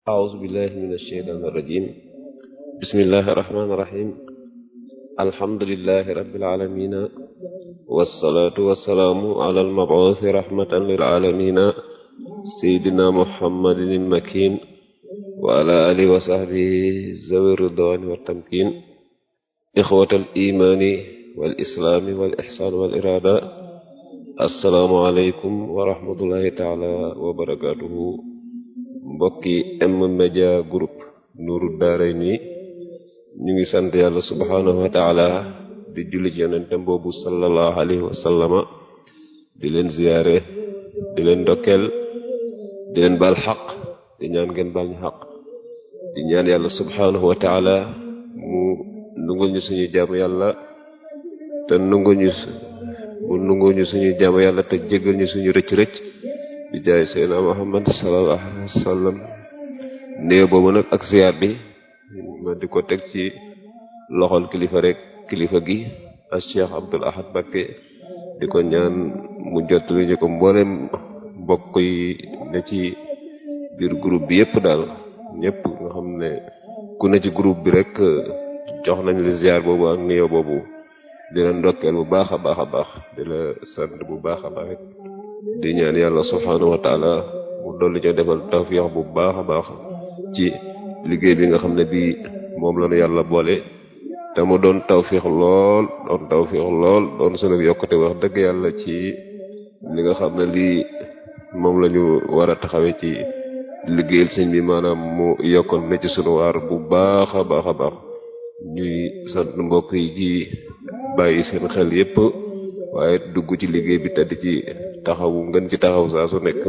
أعوذ بالله من الشيطان الرجيم بسم الله الرحمن الرحيم الحمد لله رب العالمين والصلاة والسلام على المبعوث رحمة للعالمين سيدنا محمد المكين وعلى آله وصحبه ذوي الرضوان والتمكين إخوة الإيمان والإسلام والإحسان والإرادة السلام عليكم ورحمة الله تعالى وبركاته mbokki M-Media Group Nourou Darayni ñu ngi sant yàlla subhanahu wa taala di julli ci yonentem boobu sallallahu alayhi wa sallama di leen ziyaare di leen ndokkeel di leen baal xaq di ñaan ngeen baal ñu xaq di ñaan yàlla subhanahu wa taala mu nungul ñu suñu jaamu yàlla te nungul ñu mu nungul ñu suñu jaamu yàlla te jéggal ñu suñu rëcc-rëcc di jaay seydina muhammad sallallahu alayhi wa sallam néew boobu nag ak ziyaar bi ma di ko teg ci loxol kilifa rek kilifa gi ak cheikh abdul ahad bakke di ko ñaan mu jottali ñu ko mboolem mbokk yi ne ci biir groupe bi yépp daal ñépp nga xam ne ku ne ci groupe bi rek jox nañ la ziyaar boobu ak néew boobu di la ndokkeel bu baax a baax a baax di la sant bu baax a baax di ñaan yàlla subhaanahu wa taala mu dolli ñu defal tawfiix bu baax a baax ci liggéey bi nga xam ne bii moom la ñu yàlla boole te mu doon tawfiix lool doon tawfiix lool doon sunu yokkute wax dëgg yàlla ci li nga xam ne lii moom la ñu war a taxawee ci liggéeyal sëñ bi maanaam mu yokkoon ne ci sunu waar bu baax a baax a baax ñuy sant mbokk yi ci bàyyi seen xel yépp waaye dugg ci liggéey bi te di ci taxawu ngeen ci taxaw saa su nekk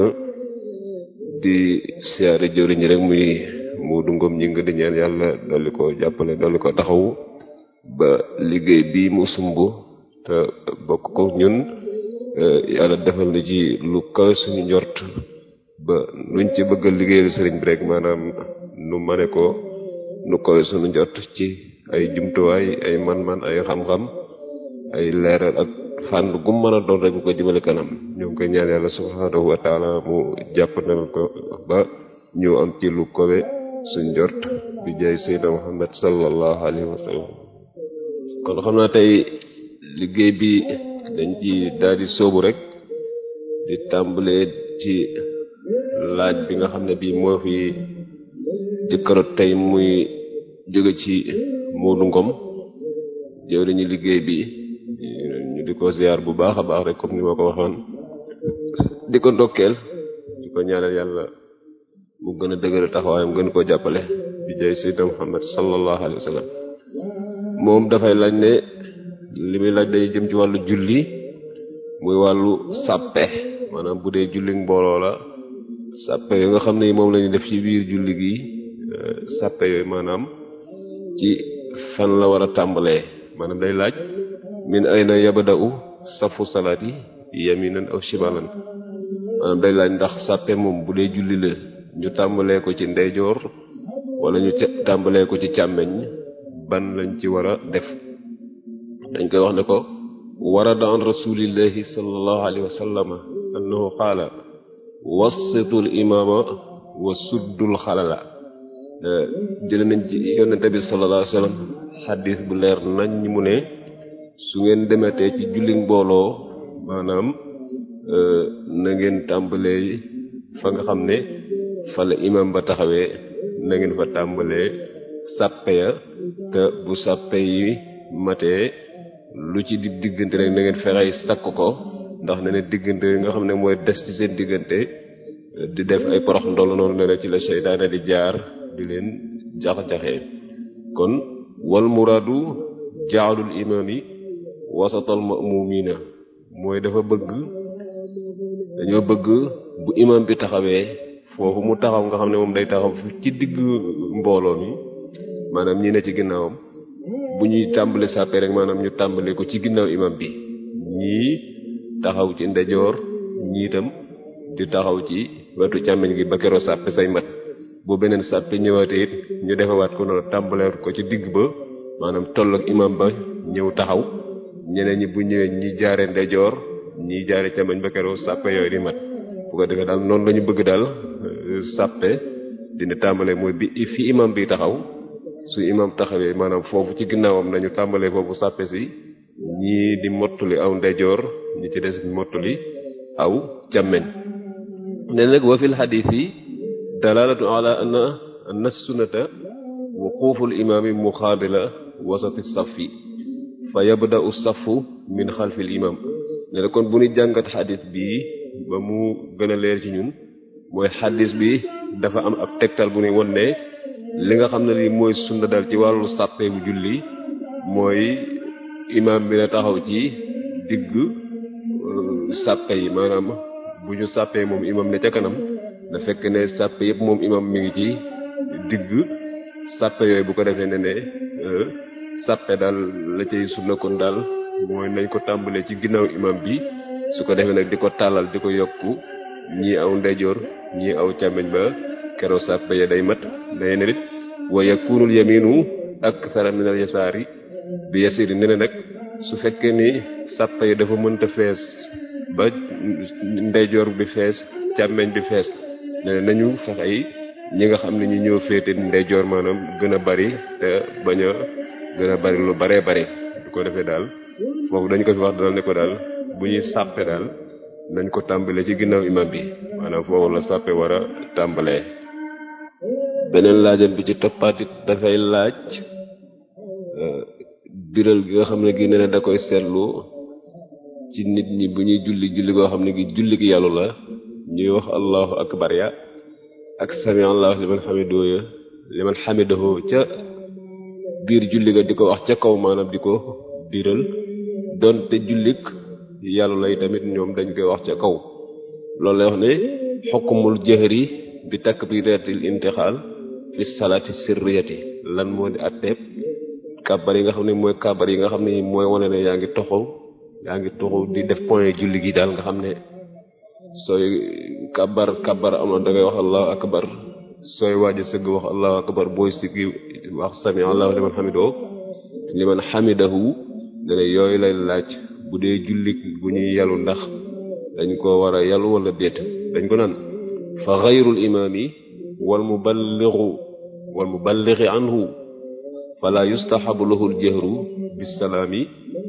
di siyaare jëriñ rek muy mu dungom ñi nga di ñaan yàlla dolli ko jàppale dolli ko taxawu ba liggéey bi mu sumb te bokk ko ñun yàlla defal na ci lu kawe suñu njort ba nuñ ci bëgg a liggéeyal sëriñ bi rek maanaam nu mane ko nu kawe suñu njort ci ay jumtuwaay ay man-man ay xam-xam ay leeral ak fànn gu mën a doon rek bu ko jëmale kanam ñoo ngi koy ñaan yàlla subhaanahu wa taala mu jàppandal ko ba ñu am ci lu kowe suñ jort bi jaay seydna muhammad sallallahu alayhi wa sallam kon xam naa tey liggéey bi dañ ci daal di sóobu rek di tàmbalee ci laaj bi nga xam ne bii moo fi jëkkarot tey muy jóge ci Moodu Ngom jëwriñu liggéey bi ñu di ko ziar bu baax a baax rek comme ni ma ko waxoon di ko ndokkeel di ko ñaanal yàlla mu gën a dëgëral taxawaayam gën koo jàppale bi jay sayyidina Muhammad sallallahu alayhi wa sallam moom dafay laaj ne li muy laaj day jëm ci wàllu julli muy wàllu sàppe maanaam bu dee julli mbooloo la sàppe yooyu nga xam ne moom la ñu def ci biir julli gi sàppe yooyu maanaam ci fan la war a tàmbalee maanaam day laaj min ayna yabda'u safu salaati yaminan aw shimalan maanaam day laaj ndax sàppe moom bu dee julli la ñu tàmbalee ko ci ndeyjoor wala ñu tàmbalee ko ci càmmeñ ban lañ ci war a def dañ koy wax ne ko warada an rasulillahi sallallahu alayhi wa sallama annahu qaala wassitul imaama wa suddul xalala jële nañ ci yonente bi sallallahu alayhi wa sallam xadis bu leer nañ ñi mu ne su ngeen demetee ci julli mbooloo maanaam na ngeen tàmbalee fa nga xam ne fa la imam ba taxawee na ngeen fa tàmbalee sàppe ya te bu sàppe yi matee lu ci di diggante rek na ngeen fexey sakk ko ndax ne ne diggante nga xam ne mooy des ci seen diggante di def ay porox ndolu noonu ne ne ci la seytaane di jaar di leen jax-jaxee kon wal muraadu jaalul imaam yi wasatal ma'mumiina mooy dafa bëgg dañoo bëgg bu imam bi taxawee foofu mu taxaw nga xam ne moom day taxaw ci digg mbooloo mi maanaam ñi ne ci ginnaawam bu ñuy tàmbali sàppe rek maanaam ñu tàmbale ko ci ginnaaw imam bi ñii taxaw ci ndejoor ñii itam di taxaw ci wetu càmmiñ gi ba keroo sàppe say mat bu beneen sàppe ñëwaatee it ñu defewaat ko noonu tàmbalewaat ko ci digg ba maanaam toll ak imam ba ñëw taxaw ñeneen ñi bu ñëwee ñi jaare ndejoor ñi jaare càmmoñ ba keroo sàppe yooyu di mat bu ko defee daal noonu lañu bëgg daal sàppe di dina tàmbalee mooy bi fi imam bi taxaw su imam taxawee maanaam foofu ci ginnaawam nañu tàmbalee foofu sàppe si ñii di mottuli aw ndeyjoor ñi ci des mottuli aw càmmeñ ne nag wa fil xadiis yi dalalatu ala anna anna sunnata wuquful imaami muqaabila wasati safi fa yabda'u safu min xalfil imam ne na kon bu ñu jàngat xadiis bi ba mu gën a leer ci ñun mooy xadiis bi dafa am ab tegtal bu ñuy won ne li nga xam ne lii mooy sunna dal ci wàllu sàppe bu julli mooy imaam bi na taxaw ci digg sàppe yi maanaam bu ñu sàppee moom imam ne ca kanam na fekk ne sàppe yëpp moom imam mi ngi ci digg sàppe yooyu bu ko defee ne ne sàppe daal la cay sunna kon daal mooy nañ ko tàmbalee ci ginnaaw imam bi su ko defee nag di ko tàllal di ko yokku ñii aw ndeyjoor ñii aw càmmeñ ba keroo sàppe ya day mat day ne nit wa yakunul yaminu akthara min al yasaari bi yasiri ne ne nag su fekkee ni sàppe yi dafa mënta fees ba ndeyjoor bi fees càmmeñ bi fees ne nañu fexe yi ñi nga xam ne ñu ñëw féete ndeyjoor maanaam gën a bari te bañ a gën a bari lu baree bari du ko defee daal foofu dañ ko fi wax daal ne ko daal bu ñuy sàppe daal nañ ko tàmbalee ci ginnaaw imam bi maanaam foofu la sàppe war a tàmbalee beneen laajam bi ci toppaatit dafay laaj biral gi nga xam ne gi nee na da koy seetlu ci nit ñi bu ñuy julli julli goo xam ne gi julli gi yàllu la ñuy wax allahu akbar ya ak sami allahu liman xamidahu ya liman xamidahu ca biir julli ga di ko wax ca kaw maanaam di ko biral doonte jullik yàllu lay tamit ñoom dañ koy wax ca kaw loolu lay wax ne xukkumul jahri bi takbiratil intixaal fi salaati sirriyati lan moo di atteeb kàbbar yi nga xam ne mooy kàbbar yi nga xam ne mooy wane ne yaa ngi toxaw yaa ngi toxaw di def point julli gi daal nga xam ne sooy kàbbar kàbbar am na da ngay wax allahu akbar sooy waaj a sëgg wax allahu akbar booy siggi wax sami allahu liman xamidoo liman xamidahu ne ne yooyu lay laaj bu dee julli bu ñuy yalu ndax dañ ko war a yalu wala déet dañ ko naan fa xayrul imaami wal muballighu wal muballighi anhu fala yustahabu lahu aljahru bisalaami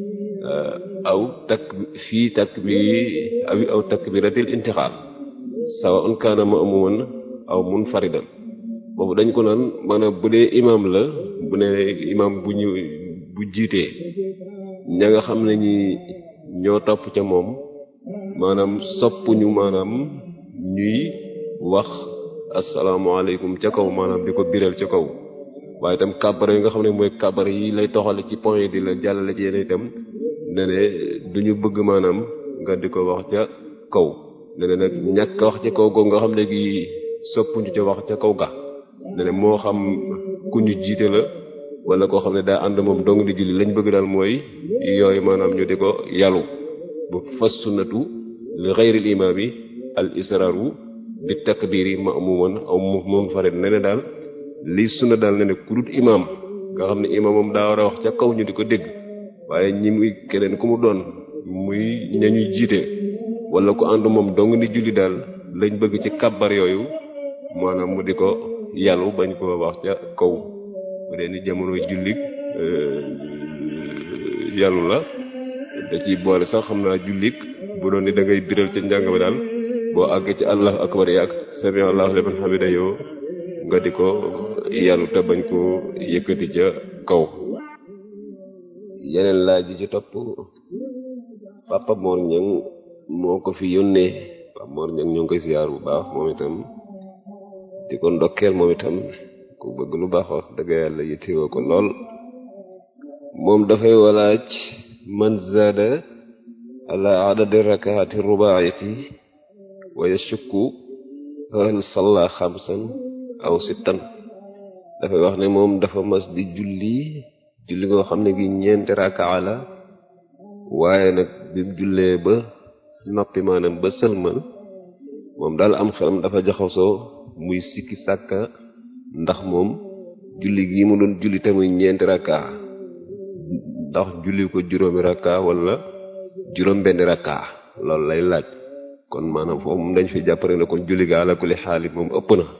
aw tak fii takbiri aw aw takbiratil intixaal sawaun kaana ma'muman aw munfaridan boobu dañ ko naan maanaam bu dee imaam la bu ne imaam bu ñu bu jiitee ña nga xam ne ñi ñoo topp ca moom maanaam soppuñu maanaam ñuy wax asalaamaaleykum ca kaw maanaam di ko biral ca kaw waaye itam kàbbar yi nga xam ne mooy kàbbar yi lay toxale ci point yi di la jàllale ci yeneen itam ne ne duñu bëgg maanaam nga di ko wax ca kaw ne ne nag ñàkk wax ca kaw googu nga xam ne gi soppuñu ca wax ca kaw ga ne ne moo xam ku ñu jiite la wala koo xam ne daa ànd moom dong di julli lañ bëgg daal mooy yooyu maanaam ñu di ko yalu bu fas sunnatu li xayril imaami al israaru bi takbiri ma'muman aw munfarid ne ne daal lii sunna daal ne ne ku dut imaam nga xam ne imaam moom daa war a wax ca kaw ñu di ko dégg waaye ñi muy keneen ku mu doon muy ñañuy jiite wala ku ànd moom dong ni julli daal lañ bëgg ci kàbbar yooyu maanaam mu di ko yàllu bañ ko wax ca kaw bu dee ni jamono julli yàllu la da ciy boole sax xam naa jullik bu doon ni da ngay biral ca njàng bi daal boo àgg ci allahu akbar yaak sami allahu liman hamida yow nga di ko yàllu te bañ ko yëkkati ca kaw yeneen laaj ji ci topp papa Mor Ñang moo ko fi yónnee papa Mor Ñang ñoo ngi koy ziyaar bu baax moom itam di ko ndokkeel moom itam ku bëgg lu baax wax dëgg yàlla yittewoo ko lool moom dafay walaaj man zaada ala adadi rakaati rubaayati wa yashukku hal salla xamsan aw sittan dafay wax ne moom dafa mas di julli julli ngoo xam ne gi ñeenti rakaa la waaye nag bi mu jullee ba noppi maanaam ba sëlmal moom daal am xelam dafa jaxasoo muy sikki sàkka ndax moom julli gi mu doon julli te muy ñeenti rakaa ndax julli ko juróomi rakaa wala juróom benni rakaa loolu lay laaj kon maanaam foofu moom dañ fi jàppare ne kon julli ga ala kulli xaalit moom ëpp na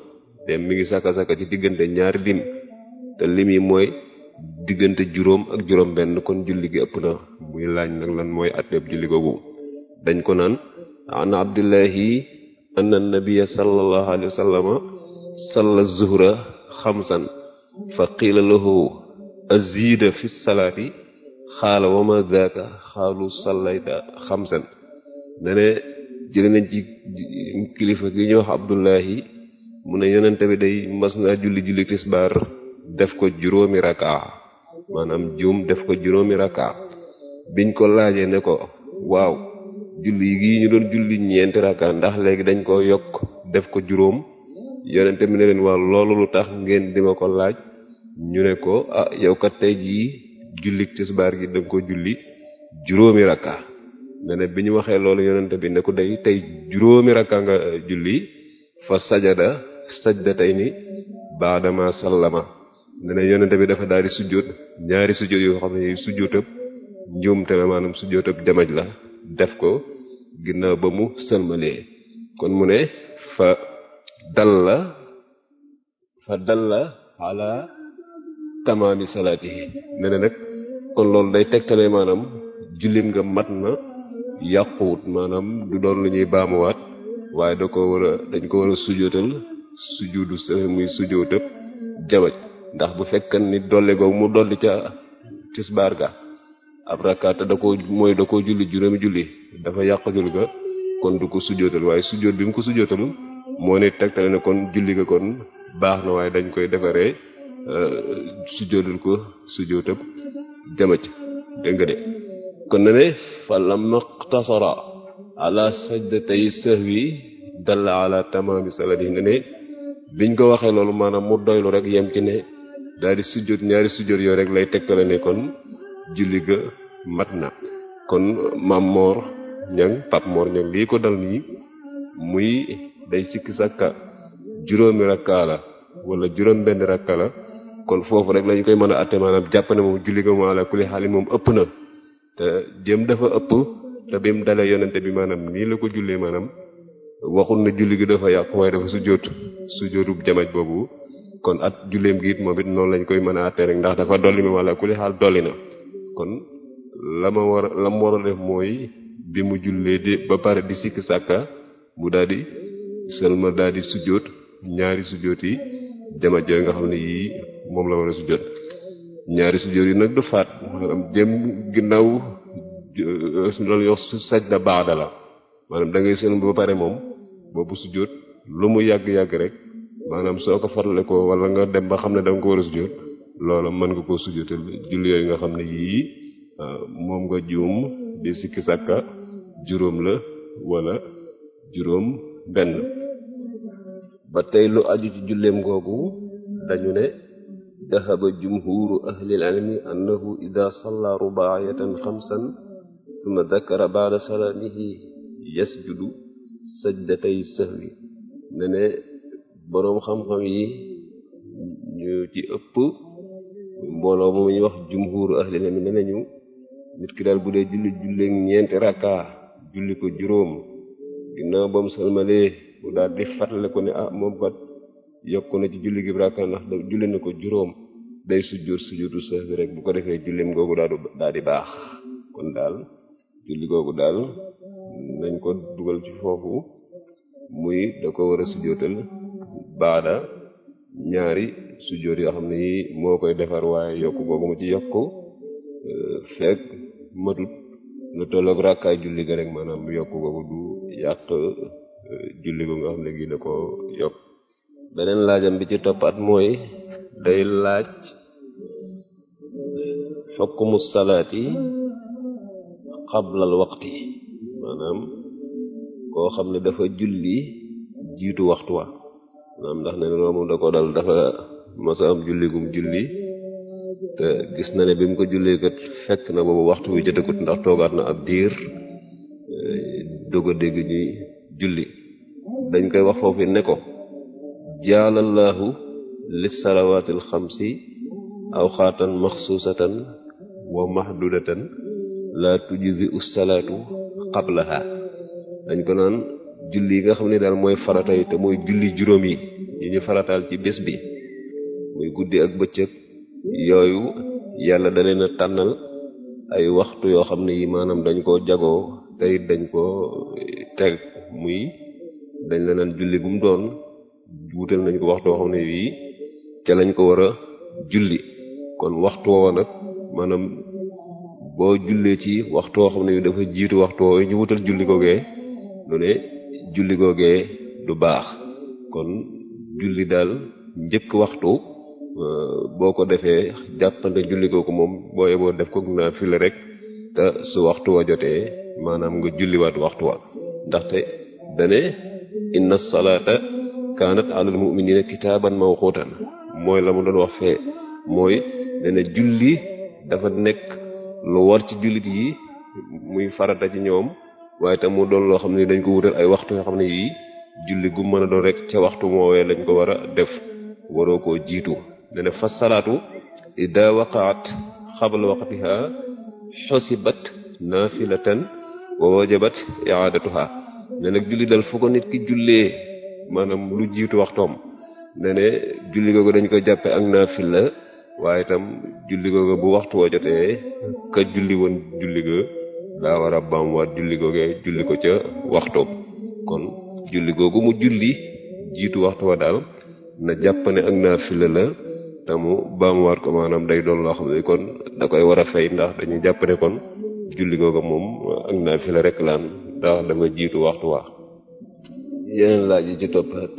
te mi ngi saka saka ci diggante ñaari lim te lim yi mooy diggante juróom ak juróom benn kon julli gi ëpp na muy laaj nag lan mooy atteeb julli googu dañ ko naan an abdullahi anna nabiyya sallallahu alayhi wa sallama salla zuhra xamsan fa qiila lahu azida fi salaati xaala wa ma daaka xaalu sallayta xamsan ne jële nañ ci kilifa gi ñuy wax abdullahi mu ne yonente bi day mas naa julli julli tisbaar def ko juróomi raka maanaam juum def ko juróomi raka biñ ko laajee ne ko waaw julli gi ñu doon julli ñeenti raka ndax léegi dañ ko yokk def ko juróom yonente bi ne leen waaw loolu lu tax ngeen di ma ko laaj ñu ne ko ah yow kat tey jii julli tisbaar gi danga ko julli juróomi raka ne ne bi ñu waxee loolu yonente bi ne ko day tey juróomi raka nga julli fa sajada sajda tey ni baadama sallama ne ne yonente bi dafa daal di sujjóot ñaari sujjóot yoo xam ne sujjóotab njuumte la maanaam sujjóotab jamaj la def ko ginnaaw ba mu sëlmalee kon mu ne fa dalla fa dalla ala tamaami salaatihi ne ne nag kon loolu day tegtale maanaam jullim nga mat na yàquwut maanaam du doon lu ñuy baamuwaat waaye da ko war a dañ ko war a sujjóotal sujjóotu sa muy sujjóotab jamaj ndax bu fekkan ni dolli googu mu dolli ca tisbaar ga ab rakkaata da ko mooy da ko julli juróomi julli dafa yàq julli ga kon du ko sujjóotal waaye sujjóot bi mu ko sujjóotal moo ne tegtale ne kon julli ga kon baax na waaye dañ koy defaree sujjóotal ko sujjóotab jamaj dégg nga de kon na ne fa lamma iqtasara ala sajdatay sahwi dalla ala tamaami salati ne ne biñ ko waxee loolu maanaam mu doylu rek yem ci ne daal di sujjóot ñaari sujjóot yoo rek lay tegtale ne kon julli ga mat na kon maam moor ñang pap moor ñang lii ko dal nii muy day sikki sàkka juróomi rakkaa la wala juróom benn rakka la kon foofu rek lañu koy mën a atte maanaam jàpp ne moom julli ga mu ala kulli xaali moom ëpp na te jëm dafa ëpp te bi mu dalee yonente bi maanaam nii la ko jullee maanaam waxul na julli gi dafa yàqu waaye dafa sujjóot sujjóotub jamaj boobu kon at julleem gi it moom it noonu lañ koy mën a atte rek ndax dafa dolli mi wala kulli xaal dolli na kon la ma war la mu war a def mooy bi mu jullee di ba pare di sikk sàkka mu daal di sëlma daal di sujjóot ñaari sujjóot yi jamaj yooyu nga xam ne yii moom la war a sujjóot ñaari sujjóot yi nag du faat maanaam jëm ginnaaw su doon yox su sajda baada la maanaam da ngay sëlma ba pare moom boobu sujjóot lu mu yàgg-yàgg rek maanaam soo ko farale ko wala nga dem ba xam ne da nga ko war a sujjóot loola mën nga koo sujjóotal julli yooyu nga xam ne yii moom nga juum di sikki sàkka juróom la wala juróom benn ba tey lu aju ci julleem googu dañu ne dahaba jumhuru ahlil ilmi annahu ida salla rubaayatan xamsan summa dakara baada salaamihi yasjudu sajdatay sahwi ne ne boroom xam-xam yi ñu ci ëpp mbooloo moom ñu wax jumhuru ahlil ilmi ne nañu nit ki daal bu dee julli julleeg ñeenti rakka julli ko juróom ginnaaw ba mu salmalee mu daal di fàttale ko ne ah moom kat yokku na ci julli gi rakka ndax da julli na ko juróom day sujjóot sujjóotu sahwi rek bu ko defee jullim googu daal daal di baax kon daal julli googu daal nañ ko dugal ci foofu muy da ko war a sujjóotal baada ñaari sujjóot yoo xam ne yi moo koy defar waaye yokk googu mu ci yokk fekk matut lu tolloog rakkaay julli ga rek maanaam yokk googu du yàq julli go nga xam ne gi da ko yokk beneen laajam bi ci toppaat mooy day laaj xukmu salaati xablal waqti maanaam koo xam ne dafa julli jiitu waxtu wa maanaam ndax ne loolu moom da ko dal dafa masa am julli gum julli te gis na ne bi mu ko jullee kat fekk na boobu waxtu wi jotagul ndax toogaat na ab diir doog a dégg ñuy julli dañ koy wax foofu ne ko jaalallahu lis salawaatil xamsi awxaatan maxsuusatan wa mahdudatan la tujzi us salaatu qablaha dañ ko naan julli yi nga xam ne daal mooy farata yi te mooy julli juróom yi yi ñu farataal ci bés bi muy guddi ak bëccëg yooyu yàlla da leen a tànnal ay waxtu yoo xam ne yi maanaam dañ koo jagoo te it dañ koo teg muy dañ la naan julli bu mu doon wutal nañ ko waxtu yoo xam ne yii ca lañ ko war a julli kon waxtu woowa nag maanaam boo jullee ci waxtu woo xam ne dafa jiitu waxtu woowu ñu wutal julli googee lu ne julli googee du baax kon julli daal njëkk waxtu boo ko defee jàppante julli googu moom boo yeboo def ko naa file rek te su waxtu wa jotee maanaam nga julliwaat waxtu wa ndaxte dane inna salaata kaanat alal mu'minina kitaaban mawquutan mooy la mu doon wax fee mooy dane julli dafa nekk lu war ci jullit yi muy farata ci ñoom waaye tam mu doon loo xam ne dañ ko wutal ay waxtu yoo xam ne yii julli gu mën a doon rek ca waxtu moowee lañ ko war a def waroo koo jiitu dane fa salaatu ida waqaat xabla waqtiha xosibat nafilatan wa wajabat iadatuha ne nag julli dal fu ko nit ki jullee maanaam lu jiitu waxtoom ne ne julli googu dañ koy jàppe ak naafila waaye itam julli googu bu waxtu wa jotee ka julli woon julli ga daa war a baamuwaat julli googee julli ko ca waxtoom kon julli googu mu julli jiitu waxtu wa daal na jàpp ne ak naafila la te mu baamuwaat ko maanaam day doon loo xam ne kon da koy war a fay ndax dañuy jàpp ne kon julli googu moom ak naafila rek laan ndax dafa jiitu waxtu wa yeneen laaj yi ci toppaat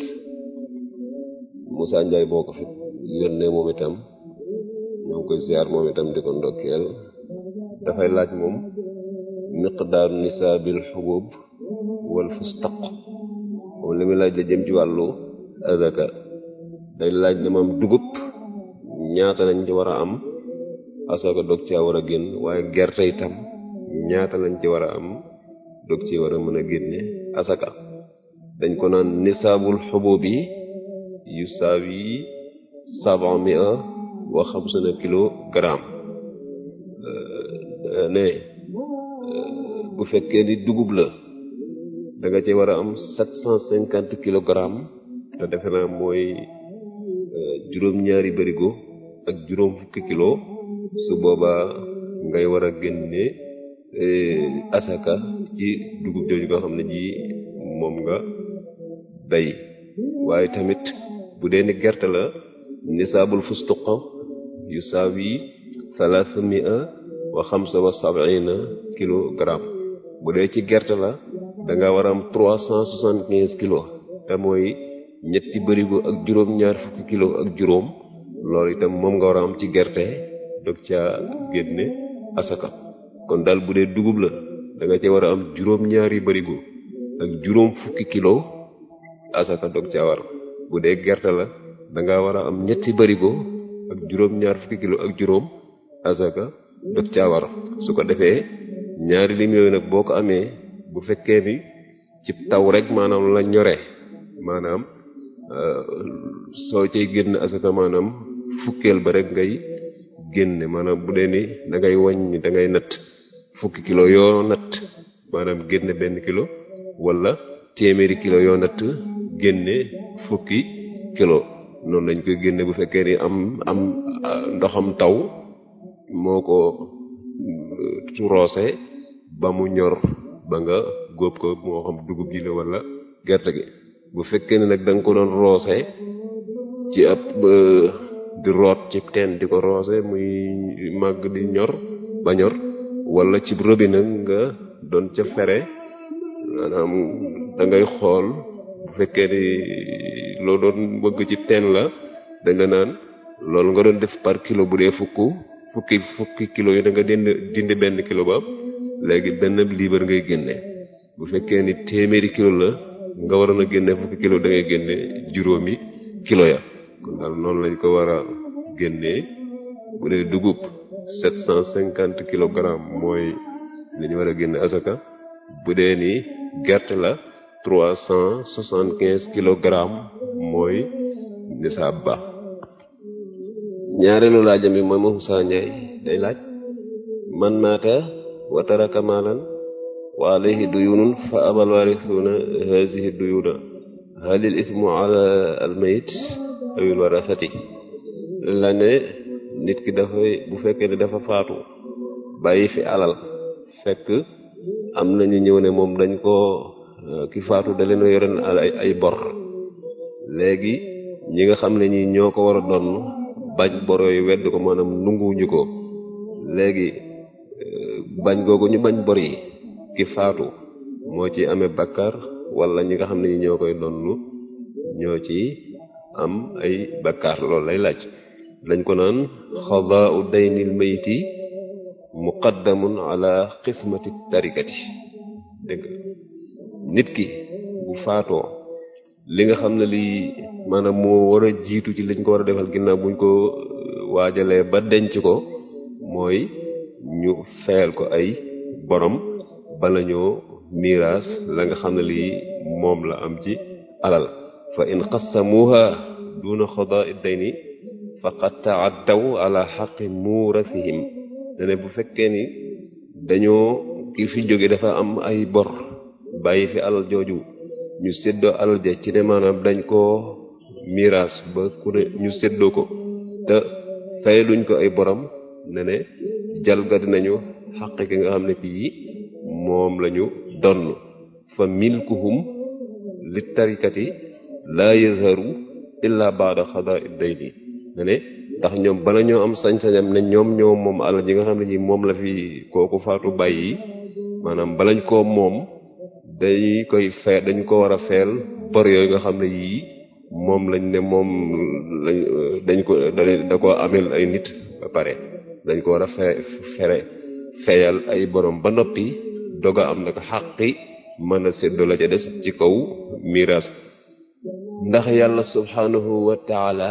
Moussa Ndiaye boo ko fi yónnee moom itam ñoo ngi koy ziar moom itam di ko ndokkeel dafay laaj moom miqdaaru nisaabil xubub wal fustaq moom li muy laaj la jëm ci wàllu azaka day laaj ne moom dugub ñaata lañ ci war a am asaka dog caa war a génn waaye gerte itam ñaata lañ ci war a am dog ci war a mën a génne asaka dañ ko naan nisaabul xubub yi yu saawi sab'a mi'a wa xamsuna kilogramme ne bu fekkee ni dugub la da nga ci war a am sept cent cinquante kilogrammes te defe naa mooy juróom-ñaari barigo ak juróom fukki kilo su boobaa ngay war a génne asaka ci dugub jooju nga xam ne ji moom nga bay waaye tamit bu dee ni gerte la nisaabul fustuqa yu saawi thalatha mi'a wa xamsa wa sab'ina kilogramme bu dee ci gerte la da nga war a am trois cent soixante quinze kilos te mooy ñetti bërigo ak juróom-ñaar fukki kilo ak juróom loolu itam moom nga war a am ci gerte dog caa génne asaka kon daal bu dee dugub la da nga ca war a am juróom-ñaari bërigo ak juróom fukki kilo asaka dog caa war bu dee gerte la da nga war a am ñetti bërigo ak juróom-ñaar fukki kilo ak juróom asaka dog caa war su ko defee ñaari lim yooyu nag boo ko amee bu fekkee ni ci taw rek maanaam la ñore maanaam soo cay génn asaka maanaam fukkeel ba rek ngay génne maanaam bu dee ni da ngay wàññi da ngay natt fukki kilo yoo natt maanaam génne benn kilo wala téeméeri kilo yoo natt génne fukki kilo noonu lañ koy génne bu fekkee ni am am ndoxam taw moo ko roose ba mu ñor ba nga góob ko moo xam dugub ji la wala gerte gi bu fekkee ne nag da nga ko doon roose ci ab di root ci teen di ko roose muy màgg di ñor ba ñor wala ci robinet nga doon ca fere maanaam da ngay xool bu fekkee ni loo doon bëgg ci teen la da nga naan loolu nga doon def par kilo bu dee fukk fukki fukki kilo yi da nga dind dindi benn kilo ba léegi benn liibar ngay génne bu fekkee ni téeméeri kilo la nga waroon a génne fukki kilo da ngay génne juróomi kilo ya kon daal noonu lañ ko war a génnee bu dee dugub sept cent cinquante kilogrammes mooy li ñu war a génne asaka bu dee ni gerte la trois cent soixante quinze kilogrammes mooy nisaab ba ñaareelu laajam bi mooy moom Moussa Ndiaye day laaj man maata wa taraka maalan wa alayhi duyunun fa abal waarisuuna hazihi duyuna halil ismu ala al mayit awil warasati la ne nit ki dafay bu fekkee ne dafa faatu bàyyi fi alal fekk am nañu ñëw ne moom dañ ko ki faatu da leen a yoroon ay ay bor léegi ñi nga xam ne ñi ñoo ko war a doon bañ bor yooyu wedd ko maanaam nunguwuñu ko léegi bañ googu ñu bañ bor yi ki faatu moo ci amee bakkar wala ñi nga xam ne ñi ñoo koy doon ñoo ci am ay bakkar loolu lay laaj dañ ko naan xadaau daynil mayti muqaddamun ala qismati tarikati dégg nit ki bu faatoo li nga xam ne lii maanaam moo war a jiitu ci liñ ko war a defal ginnaaw buñ ko waajalee ba denc ko mooy ñu fayal ko ay borom bala ñoo miraas la nga xam ne lii moom la am ci alal fa in qassamuha duna xadaa dayni faqad taaddaw ala xaqi muurasihim ne bu fekkee ni dañoo ki fi jóge dafa am ay bor bàyyi fi alal jooju ñu séddoo alal ja ci ne maanaam dañ koo miraas ba ku ne ñu séddoo ko te fay luñ ko ay borom ne ne jalgati nañu xaq ki nga xam ne kii moom lañu donn fa milkuhum li tarikati laa yazharu illa baada xadaa dayni ne ne ndax ñoom bala ñoo am sañ-sañam ne ñoom ñoo moom alal ji nga xam ne ji moom la fi kooku faatu bàyyi maanaam balañ koo moom dañuy koy fee dañu ko war a feel bor yooyu nga xam ne yii moom lañ ne moom lañ dañ ko da ko amel ay nit ba pare dañ ko war a fe fere feyal ay borom ba noppi doga am nag xaqi mën a séddoo la ca des ci kaw miraas ndax yàlla subhanahu wa taala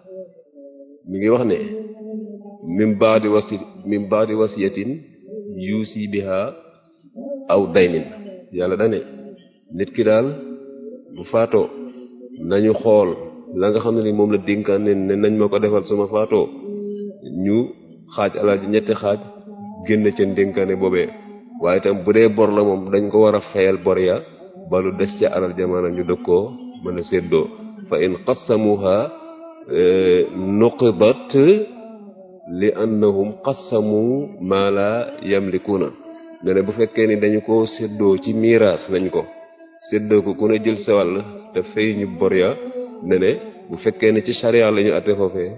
mi ngi wax ne min baadi wasi min baadi wasiyatin yuusi biha aw daynin yàlla dane nit ki daal bu faatoo nañu xool la nga xam ne ni moom la dénkaan ne ne nañ ma ko defal suma faatoo ñu xaaj alal ji ñetti xaaj génn ca dénkaane boobee waaye tam bu dee bor la moom dañ ko war a fayal bor ya ba lu des ca alal jamaana ñu dëg koo mën a séddoo fa in qassamuha nuqidat li annahum qassamu ma la yamlikuuna ne ne bu fekkee ni dañu ko séddoo ci miiraas nañ ko séddoo ko ku ne jël sa wàll te fay ñu bor ya ne ne bu fekkee ne ci charia la ñu atte foofee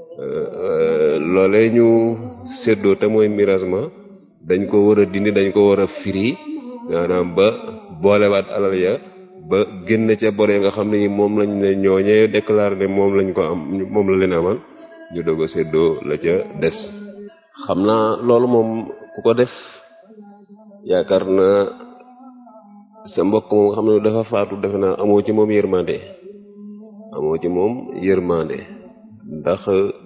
loolee ñu séddoo te mooy miiraas ma dañ ko war a dindi dañ ko war a firi maanaam ba boolewaat alal ya ba génn ca bor ya nga xam ne moom lañ ne ñooñee déclaré ne moom lañ ko am moom la leen amal ñu doog a séddoo la ca des xam naa loolu moom ku ko def yaakaar naa sa mbokk moom nga xam ne dafa faatu defe naa amoo ci moom yërmande amoo ci moom yërmande ndax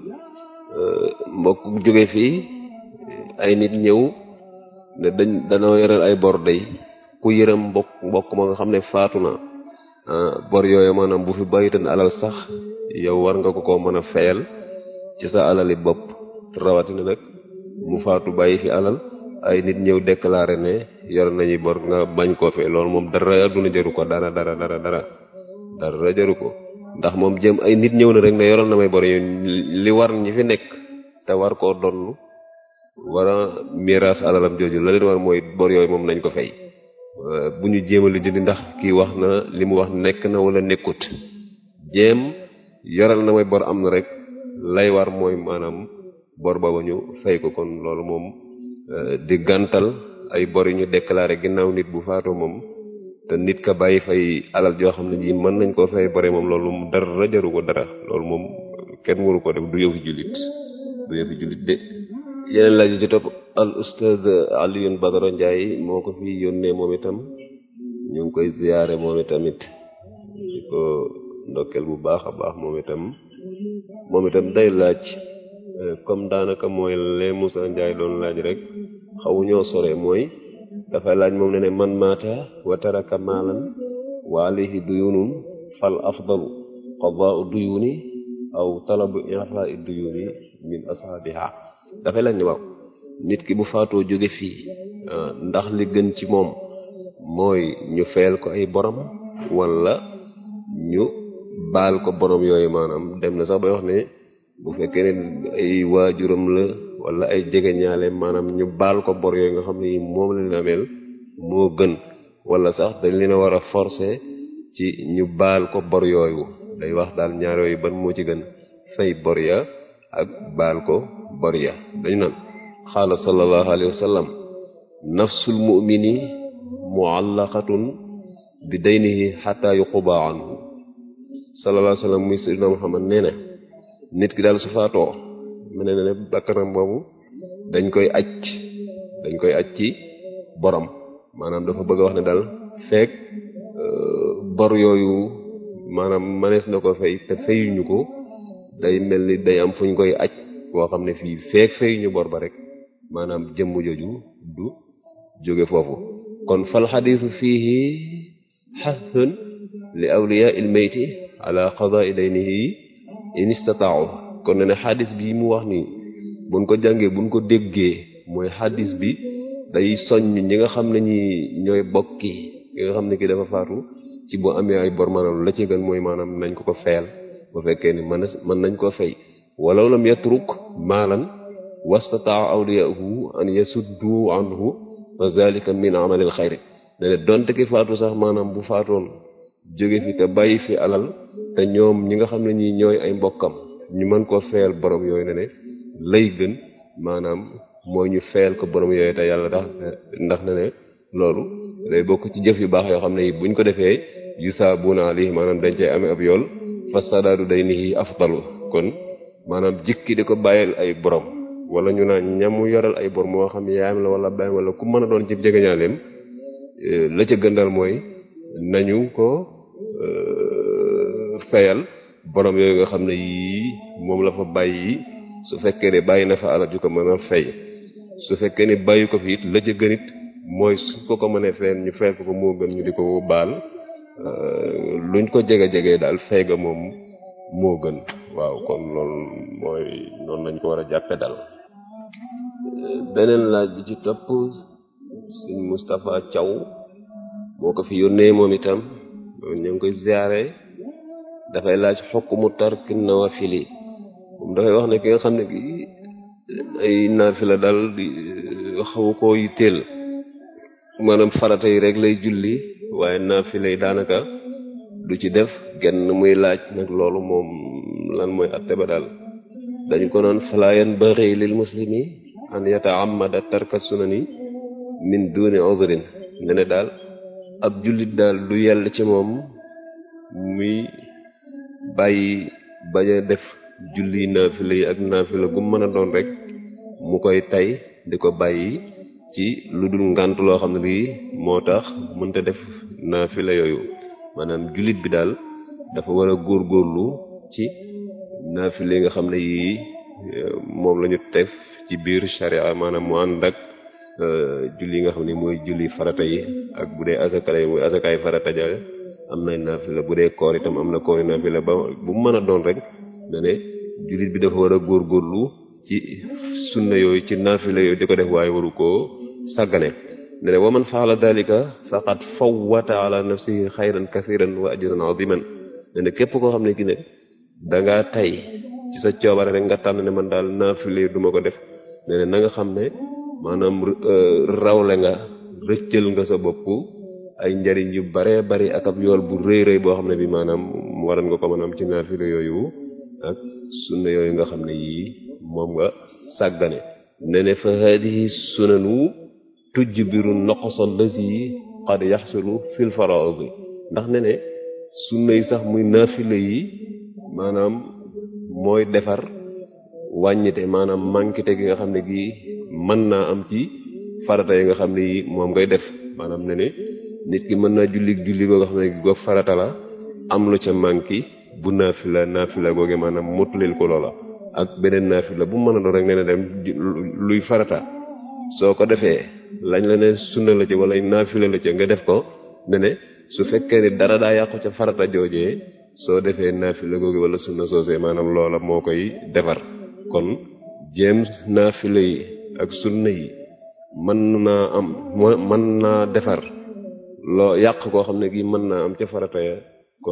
mbokk jóge fii ay nit ñëw ne dañ danoo yoral ay bor day ku yërëm mbokk mbokk ma nga xam ne faatu na bor yooyu maanaam bu fi bàyyitan alal sax yow war nga ko ko mën a fayal ci sa alali bopp rawatina nag mu faatu bàyyi fi alal ay nit ñëw déclaré ne yor nañu bor nga bañ koo fee loolu moom dara adduna jaru ko dara dara dara dara dara jaru ko ndax moom jëm ay nit ñëw na rek ne yoroon na may bor yooyu li war ñi fi nekk te war koo donn war a miraas alalam jooju la leen war mooy bor yooyu moom nañ ko fay bu ñu jéem a li jëndi ndax kii wax na li mu wax nekk na wala nekkut jéem yoral na may bor am na rek lay war mooy maanaam bor booba ñu fay ko kon loolu moom di gàntal ay bor yi ñu déclaré ginnaaw nit bu faatoo moom te nit ka bàyyi fay alal joo xam ne ji mën nañ koo fay bore moom loolu moom dara jaru ko dara loolu moom kenn waru ko def du yëfu jullit du yëfu jullit de yeneen laaj ci topp al ustaz Alioune Badara Ndiaye moo ko fi yónnee moom itam ñu ngi koy ziyaare moom itamit di ko ndokkeel bu baax a baax moom itam moom itam day laaj comme daanaka mooy lee Moussa Ndiaye doon laaj rek xawu ñoo sore mooy dafay laaj moom ne ne man maata wa taraka maalan wa alayhi duyunun fal afdalu qadaa'u duyuni aw talabu i'faa'i duyuni min ashaabiha dafay laaj ne waaw nit ki bu faatoo jóge fii ndax li gën ci moom mooy ñu fayal ko ay borom wala ñu baal ko borom yooyu maanaam dem na sax bay wax ne bu fekkee ne ay waajuram la wala ay jegeñaale maanaam ñu baal ko bor yooyu nga xam ne moom la leen ameel moo gën wala sax dañ leen a war a forcer ci ñu baal ko bor yooyu day wax daal ñaar yooyu ban moo ci gën fay bor ya ak baal ko bor ya dañu naan xaala sallallahu alayhi wa sallam nafsul mu'mini mu'allaqatun bi daynihi hatta yuqba anhu sallallahu alayhi wa sallam muy sayyidina Muhammad nee na nit ki daal su faatoo mu ne ne bakkanam boobu dañ koy acc dañ koy acc ci borom maanaam dafa bëgg a wax ne daal fekk bor yooyu maanaam manees na ko fay te fayuñu ko day mel ni day am fu ñu koy aj boo xam ne fii feek fayuñu bor ba rek maanaam jëmm jooju du jóge foofu kon fal xadiisu fiihi xathun li awliya il mayti ala qada'i daynihi in istata'u kon ne ne xadis bi mu wax nii buñ ko jàngee buñ ko déggee mooy xadis bi day soññ ñi nga xam ne ñi ñooy bokki ñi nga xam ne ki dafa faatu ci boo amee ay bor maanaam la ci gën mooy maanaam nañ ko ko feyal bu fekkee ni mën mën nañ koo fay walaw lam yatruk maalan wastataa awliyaahu an yasuddu anhu fa zalika min amalil xayri ne ne donte ki faatu sax maanaam bu faatoon jóge fi te bàyyi fi alal te ñoom ñi nga xam ne ñi ñooy ay mbokkam ñu mën koo feyal borom yooyu ne ne lay gën maanaam mooy ñu feyal ko borom yooyu te yàlla tax ndax ne ne loolu day bokk ci jëf yu baax yoo xam ne yi buñ ko defee yusaabuna alayhi maanaam dañ cay amee ab yool fasadaadu day nihi afdalu kon maanaam jikki di ko bàyyil ay borom wala ñu naan ñamu yoral ay bor moo xam yaayam la wala baayam wala ku mën a doon ci jegeñaaleem la ca gën daal mooy nañu ko fayal borom yooyu nga xam ne yii moom la fa bàyyi su fekkee ne bàyyi na fa alal ju ko mën a fay su fekkee ne bàyyi ko fi it la ca gën it mooy su ko ko mënee fayal ñu fay ko ko moo gën ñu di ko baal luñ ko jege jege daal fay ga moom moo gën waaw kon loolu mooy noonu lañ ko war a jàppe daal beneen laaj bi ci topp sëñ Moustapha Thiaw moo ko fi yónnee moom itam ñu ngi koy ziare dafay laaj xokk mu tarki nawafili moom dafay wax ne ki nga xam ne ki ay naafila daal di xaw koo yitteel maanaam farata yi rek lay julli waaye naafila yi daanaka du ci def genn muy laaj nag loolu moom lan mooy atte ba daal dañu ko naan fala yanbaghi lil muslimi an yata'ammada tarka sunani min duni udhrin ne ne daal ab jullit daal du yell ci moom muy bàyyi bañ a def julli naafila yi ak naafila gu mën a doon rek mu koy tay di ko bàyyi ci lu dul ngànt loo xam ne lii moo tax mënta def naafila yooyu maanaam jullit bi daal dafa war a góorgóorlu ci naafila yi nga xam ne yii moom la ñu def ci biir sharia maanaam mu ànd ak julli yi nga xam ne mooy julli farata yi ak bu dee asaka yi mooy asakaay farata ja am na naafila bu dee koor itam am na koori naafila ba bu mu mën a doon rek ne ne jullit bi dafa war a góorgóorlu ci sunna yooyu ci naafila yooyu di ko def waaye waru koo sàggane ne ne wa man faala dalika faqad fawwata ala nafsihi xayran kathiran wa ajran aziman ne ne képp koo xam ne ki ne dangaa tay ci sa coobare rek nga tànn ne man daal naafile duma ko def ne ne na nga xam ne maanaam rawle nga rëccal nga sa bopp ay njariñ yu bare bari ak ab yool bu rëy rëy boo xam ne bi maanaam waran nga ko maanaam ci naafile yooyu ak sunna yooyu nga xam ne yii moom nga sàggane ne ne fa hadihi sunanu tujbiru noqosa lazi qad yaxsulu fil faraidi ndax ne ne sunna yi sax muy naafile yi maanaam mooy defar wàññite maanaam manquite gi nga xam ne gi mën naa am ci farata yi nga xam ne yi moom ngay def maanaam ne ne nit ki mën naa julli julli goo nga xam ne goog farata la am lu ca manqué bu naafila naafila googe maanaam mottulil ko loola ak beneen naafila bu mën a doon rek nee na dem luy farata soo ko defee lañ la ne sunna la ci wala naafila la ca nga def ko ne ne su fekkee ni dara daa yàqu ca farata joojee soo defee naafila googu wala sunna soosee maanaam loola moo koy defar kon jéem naafila yi ak sunna yi mën naa am mën naa defar loo yàq koo xam ne gi mën naa am ca farata ya kon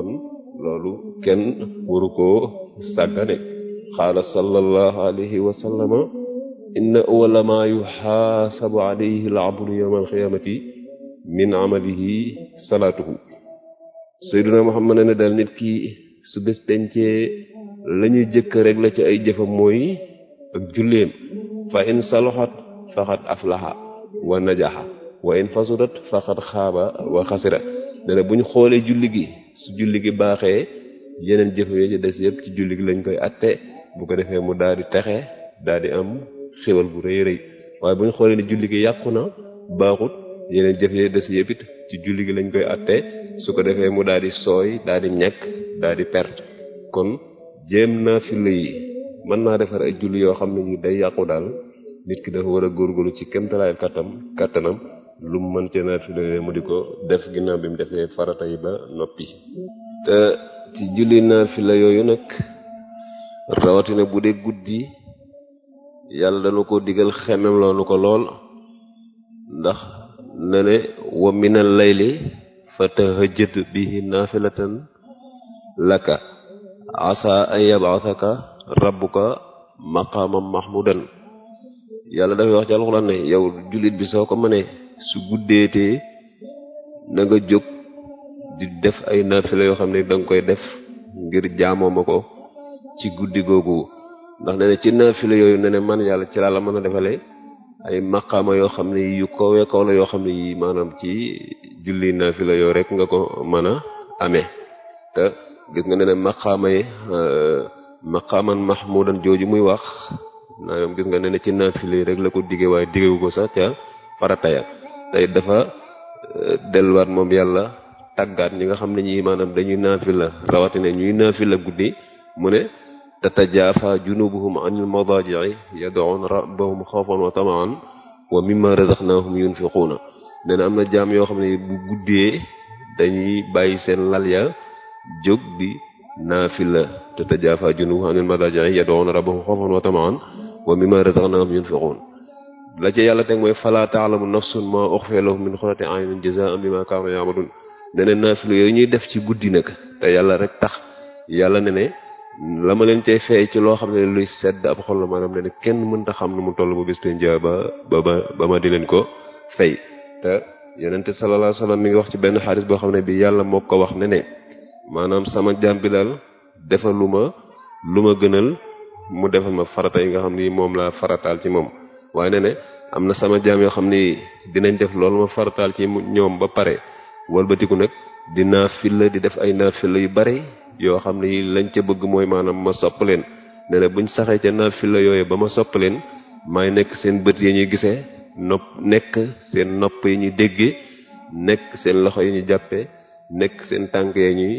loolu kenn waru koo sàggane qaala sallallahu alayhi wa sallama inna awwala ma yuxaasabu alayhi al-abdu yawma al-qiyaamati min amalihi salaatuhu sayyiduna Muhammad ne daal nit ki su bés pencee la ñuy jëkk rek la ci ay jëfam mooy ak julleem fa in salahat faqad aflaha wa najaha wa in fasudat faqad xaaba wa xasira ne na bu ñu xoolee julli gi su julli gi baaxee yeneen jëf yi ci des yëpp ci julli gi lañ koy atte bu ko defee mu daal di texe daal di am xéwal bu rëy rëy waaye bu ñu xoolee ne julli gi yàqu na baaxut yeneen jëf yi des yëpp it ci julli gi lañ koy atte su ko defee mu daal di sooy daal di ñàkk daal di perte kon jéem naa fi yi mën naa defar ay julli yoo xam ne ni day yàqu daal nit ki dafa war a góorgóorlu ci kéemtalaay kattam kattanam lu mu mën ca naafila mu di ko def ginnaaw bi mu defee farata yi ba noppi te ci julli naafila yooyu nag rawatina bu dee guddi yàlla dana ko digal xemem loonu ko lool ndax na ne wa minal layli fa tahajjad bihi naafilatan laka asa an yab'athaka rabbuka maqaamam mahmudan yàlla dafay wax ci alxuraan ne yow jullit bi soo ko mënee su guddeetee na nga jóg di def ay naafila yoo xam ne danga koy def ngir jaamoo ma ko ci guddi googu ndax ne ne ci naafila yooyu ne ne man yàlla ci laa la mën a defale ay maqaama yoo xam ne yu kowe kaw la yoo xam ne yi maanaam ci julli naafila yoo rek nga ko mën a amee te gis nga ne ne maqaama yi maqaaman mahmudan jooju muy wax naam gis nga ne ne ci naafila yi rek la ko digge waaye diggewu ko sax ca farata ya tey dafa delluwaat moom yàlla tàggaat ñi nga xam ne ñi maanaam dañuy naafila rawatina ñuy naafila guddi mu ne tatajaafa junubuhum anil madaaji'i yad'uuna rabbahum xawfan wa tamaan wa mimma razaqnaahum yunfiquuna nee na am na jaam yoo xam ne bu guddee dañuy bàyyi seen lal ya jóg di naafila tatajaafa junubuhum anil madaaji'i yad'uuna rabbahum xawfan wa tamaan wa mimma razaqnaahum yunfiquun la ci yàlla teg mooy fala ta'lamu nafsun ma ukhfiya lahum min qurrati a'yunin jazaa'an bima kaanu ya'malun ne ne naafila yooyu ñuy def ci guddi nag te yàlla rek tax yàlla ne ne la ma leen cay fay ci loo xam ne luy sedd ab xol la maanaam ne ne kenn mënta xam nu mu toll ba bis penja ba ba ba ma di leen ko fay te yonente sallallahu alayhi wasallam mi ngi wax ci benn xaaris boo xam ne bi yàlla moo ko wax ne ne maanaam sama jaam bi daal defal lu ma lu ma gënal mu defal ma farata yi nga xam ni moom laa farataal ci moom waaye ne ne am na sama jaam yoo xam ni dinañ def loolu ma farataal ci ñoom ba pare walbatiku nag di naafila di def ay naafila yu bari yoo xam ne lañ ca bëgg mooy maanaam ma sopp leen ne ne buñ saxee ca naafila yooyu ba ma sopp leen maay nekk seen bët yi ñuy gisee nopp nekk seen nopp yi ñuy déggee nekk seen loxo yi ñuy jàppee nekk seen tànk yi ñuy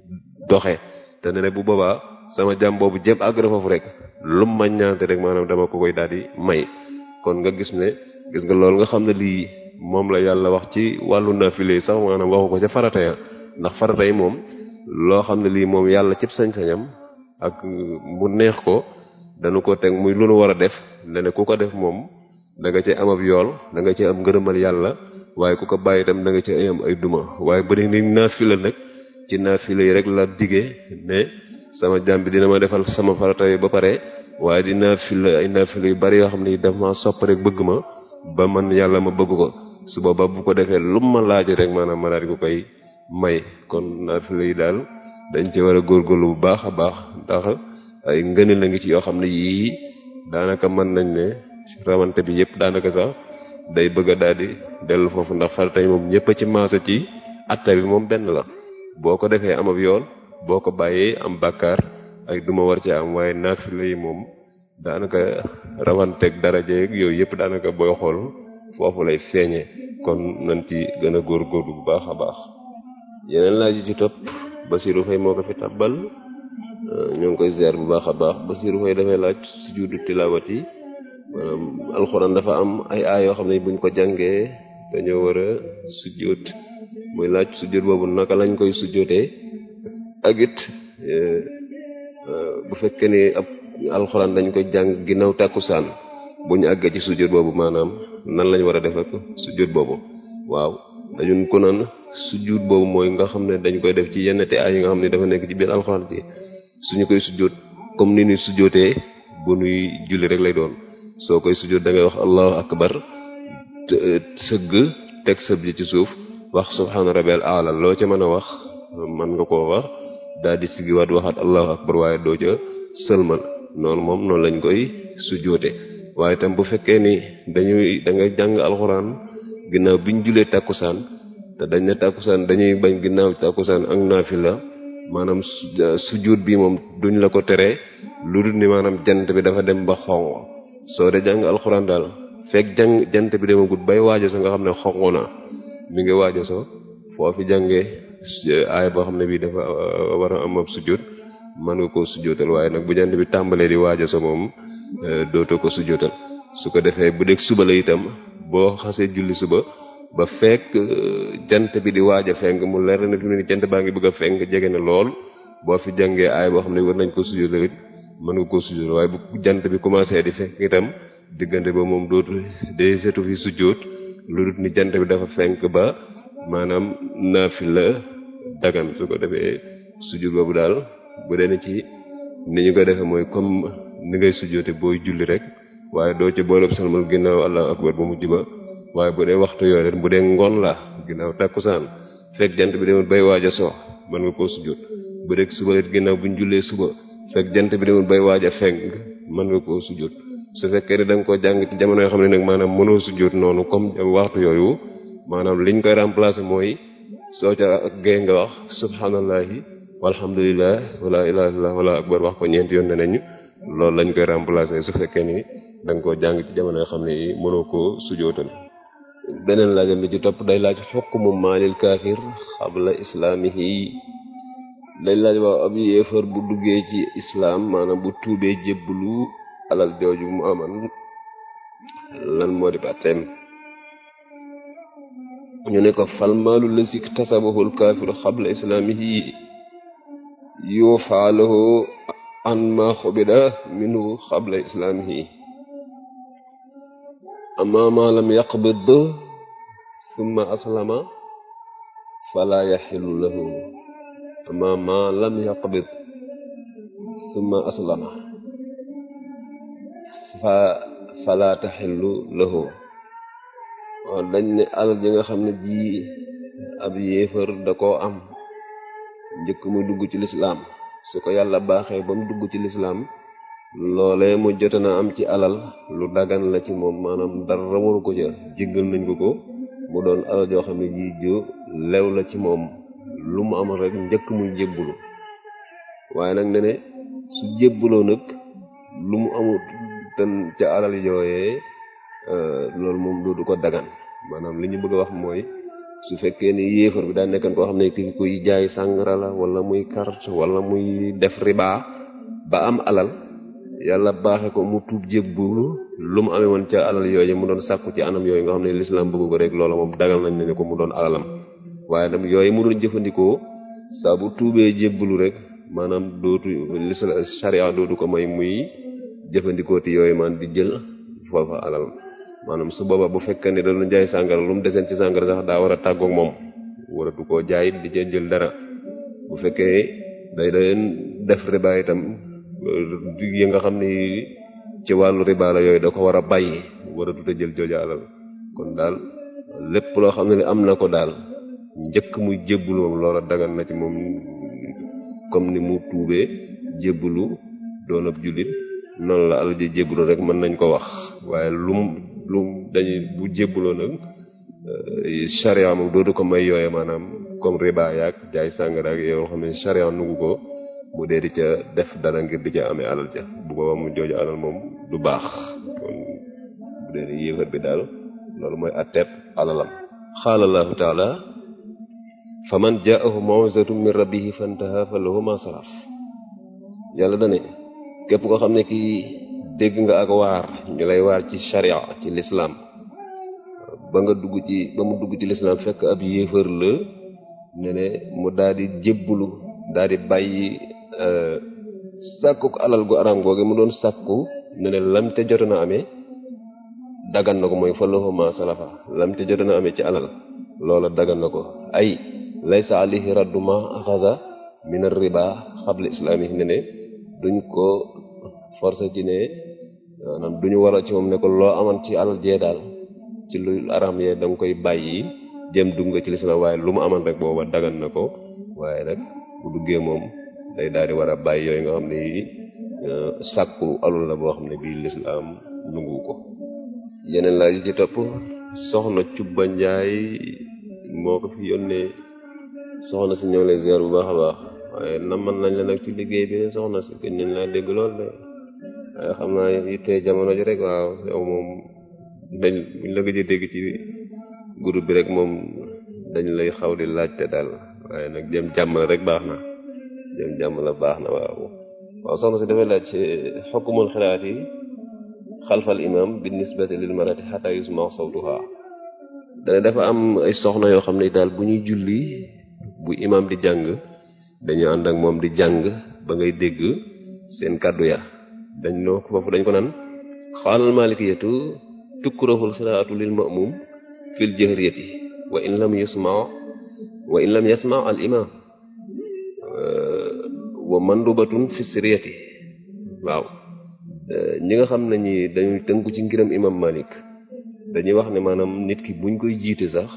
doxe te ne ne bu boobaa sama jàmm boobu jéem àgg na foofu rek lu ma ñaante rek maanaam dama ko koy daal di may kon nga gis ne gis nga loolu nga xam ne lii moom la yàlla wax ci wàllu naafile yi sax maanaam waxu ko ca farata ya ndax farata yi moom loo xam ne lii moom yàlla cib sañ-sañam ak mu neex ko dañu ko teg muy lu nu war a def ne ne ku ko def moom da nga ci am ab yool da nga ci am ngërëmal yàlla waaye ku ko bàyyi itam da nga ci am ay duma waaye bëri ni naafila nag ci naafila yi rek la digee ne sama jàmm bi dina ma defal sama farata yi ba pare waaye di naafila ay naafila yu bari yoo xam ne daf ma sopp rek bëgg ma ba man yàlla ma bëgg ko su booba bu ko defee lu ma laaj rek maanaam ma daal di ko koy may kon naafila yi daal dañ ci war a góorgóorlu bu baax a baax ndax ay ngëneel la ngi ci yoo xam ne yii daanaka mën nañ ne rawante bi yëpp daanaka sax day bëgg a daal di dellu foofu ndax farata yi moom ñëpp a ci maasa ci atta bi moom benn la boo ko defee am ab yoon boo ko bàyyee am bàkkaar ay duma war ci am waaye naafila yi moom daanaka rawanteeg daraja yooyu yëpp daanaka booy xool foofu lay feeñee kon nañ ci gën a góorgóorlu bu baax a baax yeneen laaj yi ci topp Basiru Fay moo ko fi tàbbal ñoo ngi koy ziar bu baax a baax Basiru Fay dafay laaj sujudu tilawati maanaam alxuraan dafa am ay aay yoo xam ne buñ ko jàngee dañoo war a sujjóot muy laaj sujjóot boobu naka lañ koy sujjóotee ak it bu fekkee ni ab alxuraan dañ koy jàng ginnaaw tàkkusaan bu ñu àggee ci sujjóot boobu maanaam nan lañ war a def ak sujjóot boobu waaw dañun ko naan sujjuut boobu mooy nga xam ne dañ koy def ci yenn te ay yi nga xam ne dafa nekk ci biir alxuraan ci suñu koy sujjuut comme ni ñuy sujjootee bu nuy julli rek lay doon soo koy sujjoot da ngay wax allahu akbar sëgg teg sëb ji ci suuf wax subhaana rabbil aala loo ca mën a wax mën nga koo wax daal di sigiwaat waxaat allahu akbar waaye doo ca sëlmal noonu moom noonu lañ koy sujjoote waaye tam bu fekkee ni dañuy da nga jàng alxuraan ginnaaw bi ñu julee tàkkusaan te dañ ne tàkkusaan dañuy bañ ginnaaw tàkkusaan ak naafila maanaam sujjuut bi moom duñ la ko tere lu dul ni maanaam jant bi dafa dem ba xonq soo de jàng alxuraan daal fekk jàng jant bi demagut bay waajo so nga xam ne xonq na mi ngi waajo so foo fi jàngee aay boo xam ne bii dafa war a am ab sujjuut mën nga koo sujjootal waaye nag bu jant bi tàmbalee di waajo so moom dootoo ko sujjootal su ko defee bu dee suba la itam boo xasee julli suba ba fekk jant bi di waaj a fenk mu leer na fi mu ne jant baa ngi bëgg a fenk jege na lool boo fi jàngee aay boo xam ne war nañ ko sujjootal it mën nga koo sujjootal waaye bu jant bi commencé di fenk itam diggante ba moom dootu day setu fi sujjoot lu dul ni jant bi dafa fenk ba maanaam naafila dagan su ko defee sujjoot boobu daal bu dee ci ni ñu ko defee mooy comme ni ngay sujjoote booy julli rek waaye doo ci booleb salmal ginnaaw allahu akbar ba mujj ba waaye bu dee waxtu yooyu bu dee ngoon la ginnaaw tàkkusaan fekk jant bi demul bay waaj a so mën nga koo sujjoot bu dee suba it ginnaaw bu ñu jullee suba fekk jant bi demul bay waaj a fenk mën nga koo sujjoot su fekkee ne da nga koo jàng ci jamono yoo xam ne nag maanaam mënoo sujjoot noonu comme waxtu yooyu maanaam liñ koy remplacer mooy soo ca gee nga wax subhanallahi walhamdulillah wala ilaha illallah wala akbar wax ko ñeenti yoon ne nañu loolu lañ koy remplacer su fekkee ni da nga koo jàng ci jamono yoo xam ne yi mënoo koo sujootal beneen laajam bi ci topp day laaj xukmu maalil kaafir xabla islaamihi day laaj waaw ab yéefar bu duggee ci islaam maanaam bu tuubee jébblu alal jooju mu aman lan moo di bàtteem ñu ne ko fal maalu la sik tasabahul kaafiru xabla islaamihi yuufaa lahu an ma xubida minhu xabla islaamihi amma ma lam yaqbid summa aslama fala yaxilu lahu amma ma lam yaqbid summa aslama fa fala taxillu lahu waaw dañ ne alal ji nga xam ne ji ab yéefar da koo am njëkk muy dugg ci lislaam su ko yàlla baaxee ba mu dugg ci lislaam loolee mu jote na am ci alal lu dagan la ci moom maanaam dara waru ko ca jéggal nañ ko ko mu doon alal joo xam ne ji ju lew la ci moom lu mu amal rek njëkk muy jébbulu waaye nag ne ne su jébbuloo nag lu mu amul ten ca alal yooyee loolu moom du ko dagan maanaam li ñu bëgg a wax mooy su fekkee ni yéefar bi daa nekkan koo xam ne ki kuy jaay sàngara la wala muy carte wala muy def riba ba am alal yàlla baaxe ko mu tuub jébbulu lu mu amee woon ca alal yooyu mu doon sàkku ci anam yooyu nga xam ne lislaam bëgg ko rek loola moom dagal nañ ne ko mu doon alalam waaye nag yooyu mu doon jëfandikoo saa bu tuubee jébbulu rek maanaam dootu lisla sharia dootu ko may muy jëfandikoo ti yooyu man di jël foofa alal maanaam su booba bu fekkee ne da doon jaay sàngara lu mu deseen ci sàngara sax daa war a tàggoog moom waratu koo jaay di jël dara bu fekkee day doon def riba itam yi nga xam ni ci wàllu riba la yooyu da ko war a bàyyi waratu te jël jooja alal kon daal lépp loo xam ne ni am na ko daal njëkk muy jébbulu moom loola dagan na ci moom comme ni mu tuubee jébbulu doon ab jullit noonu la alal ji jébbulu rek mën nañ ko wax waaye lum lum dañuy bu jébbuloo nag charia moom dootu ko may yooye maanaam comme riba yaag jaay sàngara ak yoo xam ne charia nugu ko mu dee di ca def dara ngir di ca amee alal ja bu boobaa mu jooju alal moom du baax kon bu dee di yéefar bi daal loolu mooy atteeb alalam qaala allahu taala fa man jaahu mawizatu min rabbihi fantaha fa lahu ma salaf yàlla dane képp koo xam ne kii dégg nga ak waar ñu lay waar ci sharia ci lislaam ba nga dugg ci ba mu dugg ci lislaam fekk ab yéefar la ne ne mu daal di jébbulu daal di bàyyi sàkku ko alal gu araam googu mu doon sàkku ne ne lam te jotoon a amee dagan na ko mooy fa lahu ma salafa lam te jotoon a amee ci alal loola dagan na ko ay laysa alayhi raddu ma axasa min ar-riba xabla islaami ne ne duñ ko forcé ci ne maanaam duñu waral ci moom ne ko loo aman ci alal jee daal ci lu aram yee da nga koy bàyyi jëm dugg nga ci lislaam waaye lu mu aman rek booba dagan na ko waaye nag bu duggee moom day daal di war a bàyyi yooyu nga xam ne yi sàkku alul la boo xam ne bii lislaam nungu ko yeneen laaj yi ci topp soxna Cubba Njaay moo ko fi yónnee soxna si ñëw lay ziar bu baax a baax waaye naman nañ la nag ci liggéey bi soxna si gën nañ laa dégg lool de waaye xam naa yittee jamono ji rek waaw yow moom dañ buñ la gëj a dégg ci groupe bi rek moom dañ lay xaw di laajte daal waaye nag jëm jàmm rek baax na jëm jàmm la baax na waaw waaw soxna si dafay laaj xukkumul xiraat yi xalfal imam bi nisbati lil marati xata yusma sawtuha dana dafa am ay soxna yoo xam ne daal bu ñuy julli bu imam di jàng dañu ànd ak moom di jàng ba ngay dégg seen kàddu ya dañ noo foofu dañ ko naan xaalal malikiyatu tukkurahul xiraatu lil ma'mum fil jahriyati wa in lam yusma wa in lam yasma al imam wa mandubatun fi siriyati waaw ñi nga xam ne ñi dañuy tënku ci ngiram imam malik dañuy wax ne maanaam nit ki buñ koy jiite sax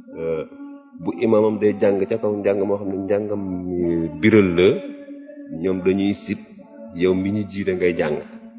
bu imamam day jàng ca kaw njàng moo xam ne njàngam biral la ñoom dañuy sib yow mi ñu jiite ngay jàng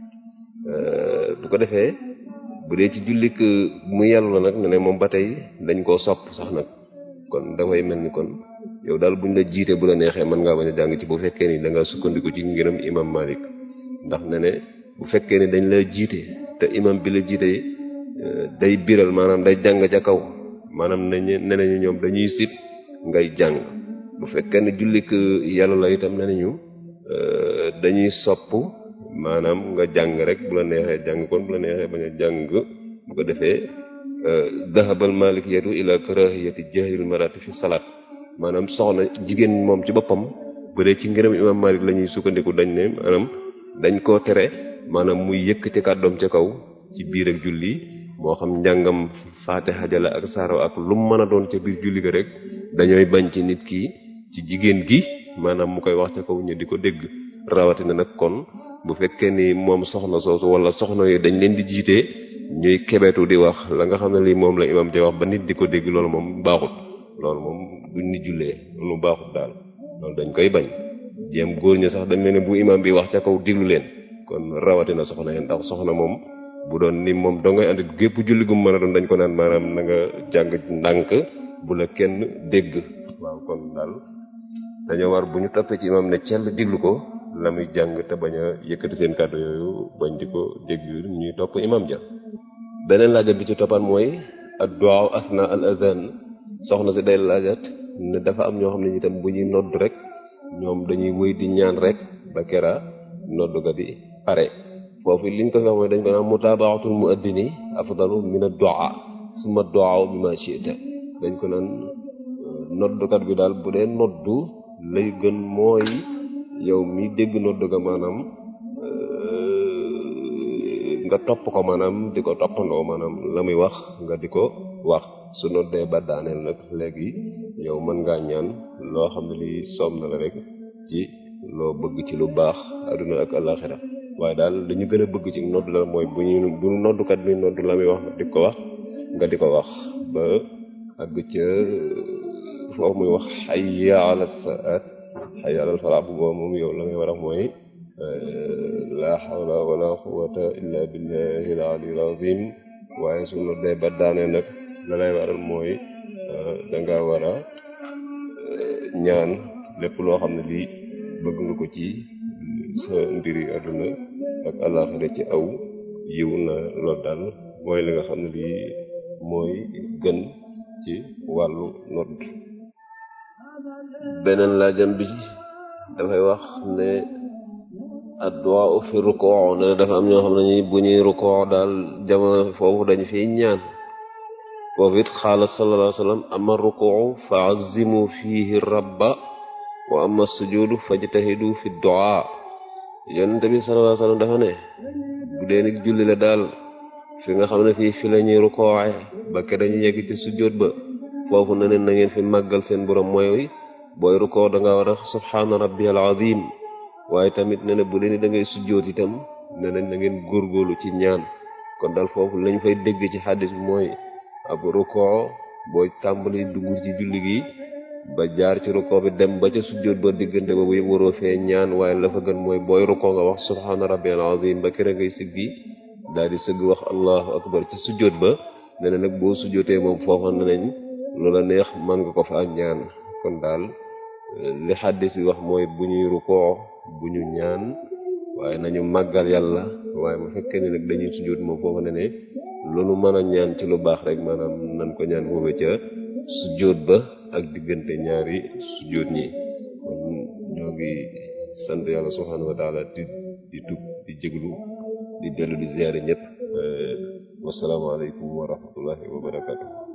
bu ko defee bu dee ci jullik mu yàllu la nag ne ne moom ba tey dañ koo sopp sax nag kon dafay mel ni kon yow daal buñ la jiite bu la neexee mën ngaa bañ a jàng ci bu fekkee ni da nga sukkandiku ci ngiram imam malik ndax ne ne bu fekkee ni dañ la jiite te imam bi la jiite day biral maanaam day jàng ca kaw maanaam nañu ne nañu ñoom dañuy sib ngay jàng bu fekkee ne jullik yàlla la itam ne nañu dañuy sopp maanaam nga jàng rek bu la neexee jàng kon bu la neexee bañ a jàng bu ko defee dahabal malikiyatu ila karahiyati jahril marati fi salaat maanaam soxna jigéen moom ci boppam bu dee ci ngërëm imam malik la ñuy sukkandiku dañ ne maanaam dañ koo tere maanaam muy yëkkati kàddoom ca kaw ci biir ak julli moo xam njàngam faatiha jala ak saaro ak lu mu mën a doon ca biir julli ga rek dañooy bañ ci nit ki ci jigéen gi maanaam mu koy wax ca kaw ñu di ko dégg rawatina nag kon bu fekkee ni moom soxna soosu wala soxna yi dañ leen di jiite ñuy kebetu di wax la nga xam ne lii moom la imam ja wax ba nit di ko dégg loolu moom baaxut loolu moom duñ ni jullee loolu baaxut daal loolu dañ koy bañ jéem góor ñi sax dañ leen ne bu imam bi wax ca kaw diglu leen kon rawatina soxna yi ndax soxna moom bu doon ni moom doo ngay ànd gépp julli gu mën a doon dañ ko naan maanaam na nga jàng ndànk bu la kenn dégg waaw kon daal dañoo war bu ñu toppee ci imam ne cell diglu ko la muy jàng te bañ a yëkkati seen kàddu yooyu bañ di ko dégg ñuy topp imam ja beneen laajat bi ci toppaat mooy ad-du'a asna al adhan soxna si day laajat ne dafa am ñoo xam ne itam bu ñuy nodd rek ñoom dañuy wëy di ñaan rek ba kera nodd ga di pare foofu liñ ko fi wax mooy dañ ko naan mutabaatul muaddini afdalu min ad-du'a summa ad-du'a bima shi'ta dañ ko naan noddukat bi daal bu dee noddu lay gën mooy yow mi dégg noddu ga maanaam nga topp ko maanaam di ko toppandoo maanaam la muy wax nga di ko wax su noddee ba daaneel nag léegi yow mën ngaa ñaan loo xam ne lii soom na la rek ci loo bëgg ci lu baax adduna ak alaxira waaye daal dañu gën a bëgg ci nodd la mooy bu ñu bu noddukat bi nodd la muy wax di ko wax nga di ko wax ba àgg ca foofu muy wax hayya ala saat hayya ala falaa bu boobu moom yow la ngay war a mooy la hawla wala quwwata illa billahi al aliyyil azim waaye su noddee ba daanee nag la lay waral mooy danga war a ñaan lépp loo xam ne lii bëgg nga ko ci sa mbiri àdduna ak àllaaxira ci aw yiw na loolu daal mooy li nga xam ne lii mooy gën ci wàllu nodd beneen laajam bi dafay wax ne addu'a fi ruku' ne dafa am ñoo xam ne ñi bu ñuy ruku' daal jamono foofu dañ fiy ñaan foofu it xaala sallallahu alayhi wa sallam ama ruku' fa azimu fihi rabba wa ama sujudu fajtahidu fi du'a yonente bi sallallahu alayhi wa sallam dafa ne bu dee nit julli la daal fi nga xam ne fii fi la ñuy rukkooxe ba ke dañu yegg ci sujjóot ba foofu ne neen na ngeen fi màggal seen borom mooy booy rukkoo da nga war a subhaana rabbiyal azim waaye tamit ne na bu leen da ngay sujjóot itam ne nañ na ngeen góorgóorlu ci ñaan kon daal foofu lañ fay dégg ci xaddis bi mooy ab rukkoo booy tàmbali dugg ci julli gi ba jaar ci rukkoo bi dem ba ca sujjóot ba diggante boobu yëpp waroo fee ñaan waaye la fa gën mooy booy rukkoo nga wax subhaana rabbiyal azim ba kere ngay siggi daal di sëgg wax allahu akbar ci sujjóot ba ne na nag boo sujjóotee moom foofa ne nañ loola neex mën nga ko fa ak ñaan kon daal li xaddis bi wax mooy bu ñuy rukkoo bu ñu ñaan waaye nañu màggal yàlla waaye bu fekkee ne nag dañuy sujjóot moom foofa ne ne loolu mën a ñaan ci lu baax rek maanaam nan ko ñaan foofu ca sujjóot ba ak diggante ñaari sujjóot ñi kon ñoo ngi sant yàlla subhaanahu wa taala di di tub di jéglu di dellu di ziyaare ñëpp wasalaamaaleykum wa rahmatullahi wa barakatuh